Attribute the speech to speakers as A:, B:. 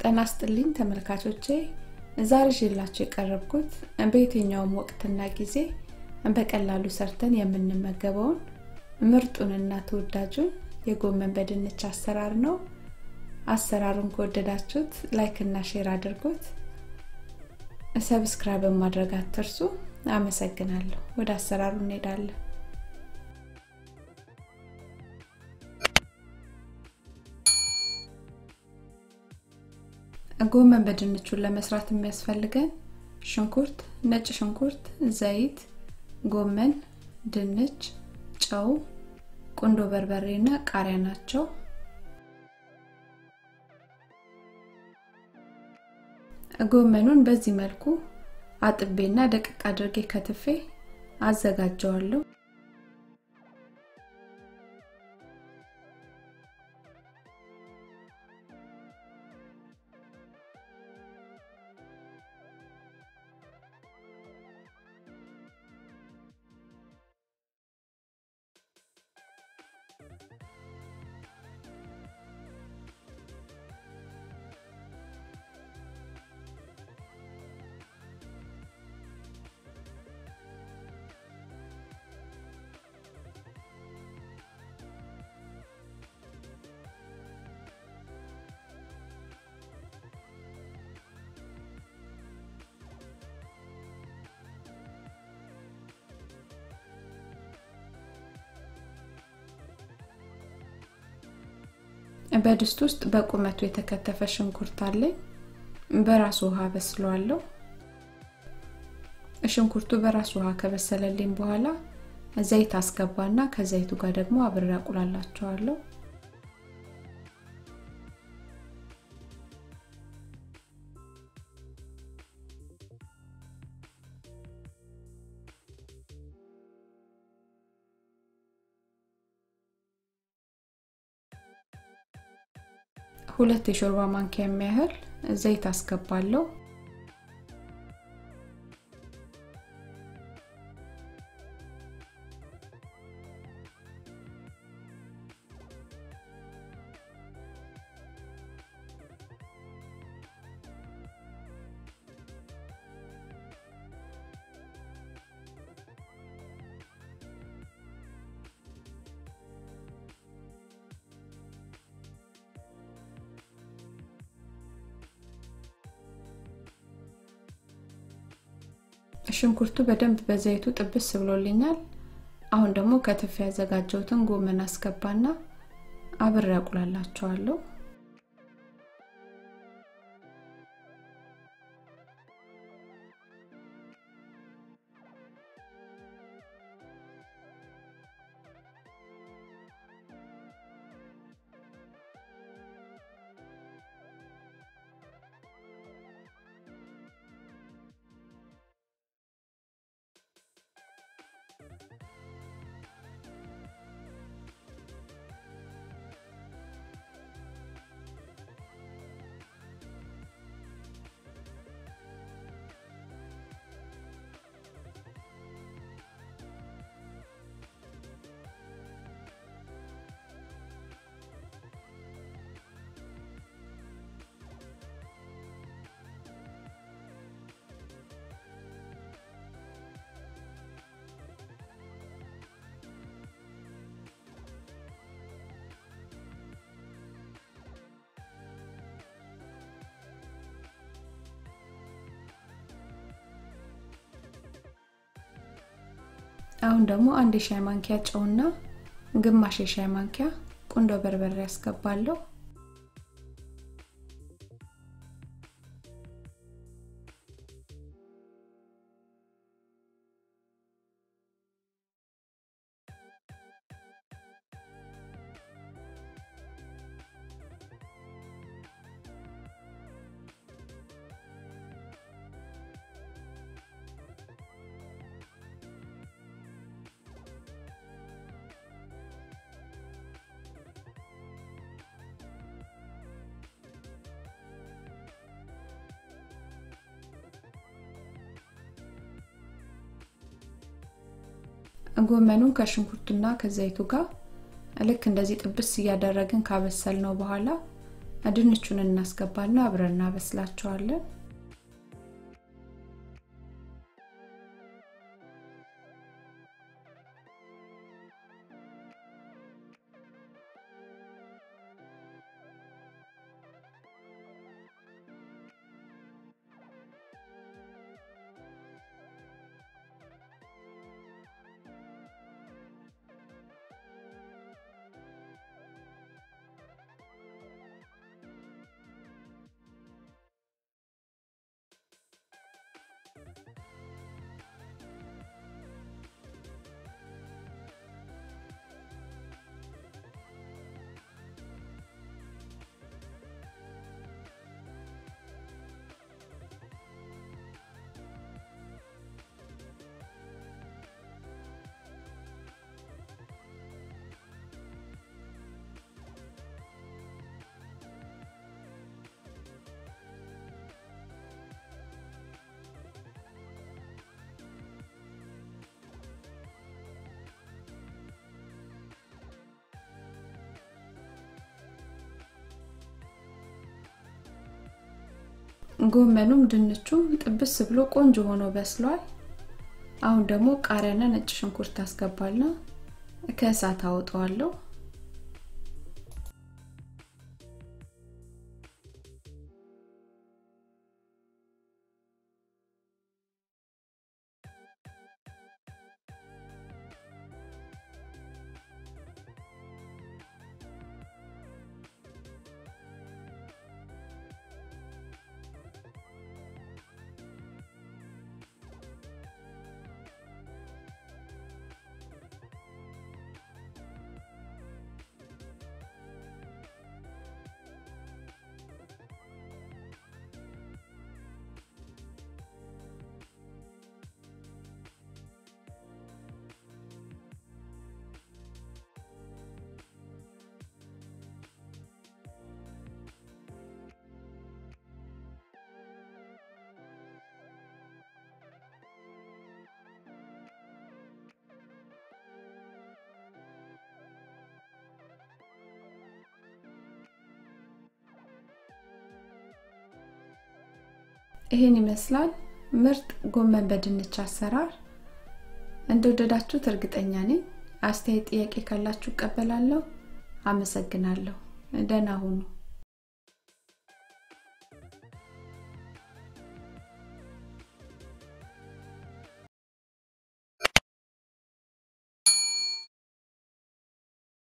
A: ጤና ይስጥልኝ ተመልካቾቼ ዛሬ ይዤላችሁ የቀረብኩት በየትኛውም ወቅትና ጊዜ በቀላሉ ሰርተን የምንመገበውን ምርጡንና ተወዳጁን የጎመን በድንች አሰራር ነው አሰራሩን ከወደዳችሁት ላይክ እና ሼር አድርጉት ሰብስክራይብ ማድረግ አትርሱ አመሰግናለሁ ወደ አሰራሩ እንሄዳለን ጎመን በድንቹን ለመስራት የሚያስፈልገን ሽንኩርት ነጭ ሽንኩርት ዘይት ጎመን ድንች ጨው ቁንዶ በርበሬ እና ቃሪያ ናቸው ጎመኑን በዚህ መልኩ አጥቤና ደቅቅ አድርጌ ከትፌ አዘጋጀዋለሁ በድስት ውስጥ በቁመቱ የተከተፈ ሽንኩርት አለኝ በራሱ ውሃ በስለዋለሁ ሽንኩርቱ በራሱ ውሃ ከበሰለልኝ በኋላ ዘይት አስገባና ከዘይቱ ጋር ደግሞ አብሬ አቁላላቸዋለሁ ሁለት የሾርባ ማንኪያ የሚያህል ዘይት አስገባለሁ ሽንኩርቱ በደንብ በዘይቱ ጥብስ ብሎልኛል አሁን ደግሞ ከትፍ ያዘጋጀውትን ጎመን አስገባና አብሬ አቁላላቸዋለሁ አሁን ደግሞ አንድ የሻይ ማንኪያ ጨውና ግማሽ የሻይ ማንኪያ ቁንዶ በርበሬ ያስገባለሁ ጎመኑን ከሽንኩርቱና ከዘይቱ ጋር ልክ እንደዚህ ጥብስ እያደረግን ካበሰል ነው በኋላ ድንቹን እናስገባና አብረን እናበስላቸዋለን። ጎመኑም ድንቹም ጥብስ ብሎ ቆንጆ ሆኖ በስሏል። አሁን ደግሞ ቃሪያና ነጭ ሽንኩርት አስገባልና ከእሳት አወጣዋለሁ። ይህን ይመስላል ምርጥ ጎመን በድንች አሰራር። እንደወደዳችሁት እርግጠኛ ነኝ። አስተያየት፣ ጥያቄ ካላችሁ እቀበላለሁ። አመሰግናለሁ። ደህና ሁኑ።